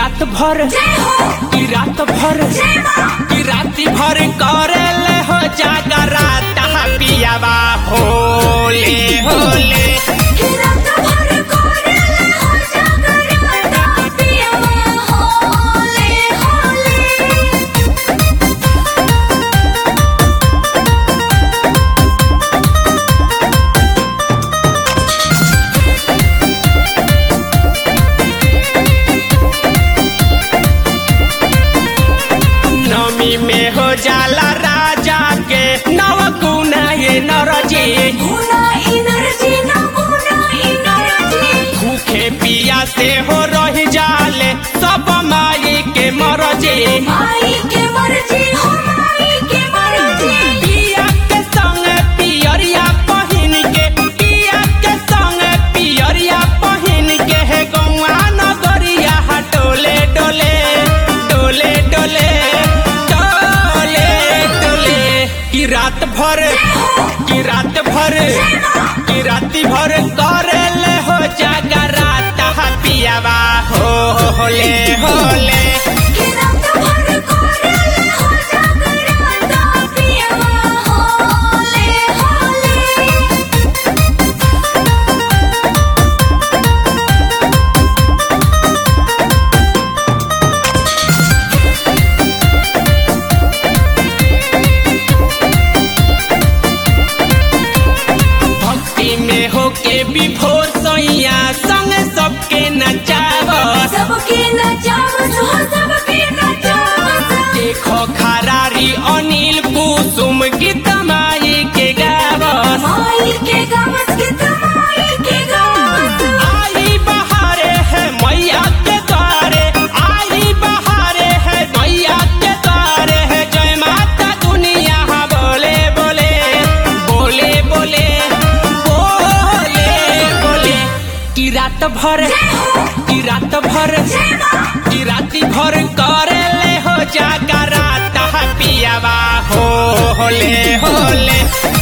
रात भर की रात भर की राती भर करेले हो जागरा तहा पियावा होले होले नमी में हो जाला राजा के नव गुना ये नरजी भूखे पिया से हो रह जाले सब माई के मरजी पिया के संग पियरिया पहिन के पिया के संग पियरिया पहिन के है गौआ नगरिया डोले डोले डोले डोले डोले डोले की रात भर की रात भर की राती भर करेले हो जागरा तहा पियावा हो होले होले भक्ति में होके विभोर सैया संग सबके नचावत सबके नचावत हो सबके नचावत देखो खरारी अनिल कुसुम गीत माई के गावत माई के गावत के तमाई के गावत आई बहारे है मैया के द्वारे आई बहारे है मैया के द्वारे है जय माता दुनिया बोले बोले बोले बोले बोले बोले की रात भर की रात भर की राती भर करे ले हो जागरा तहा पियावा हो होले होले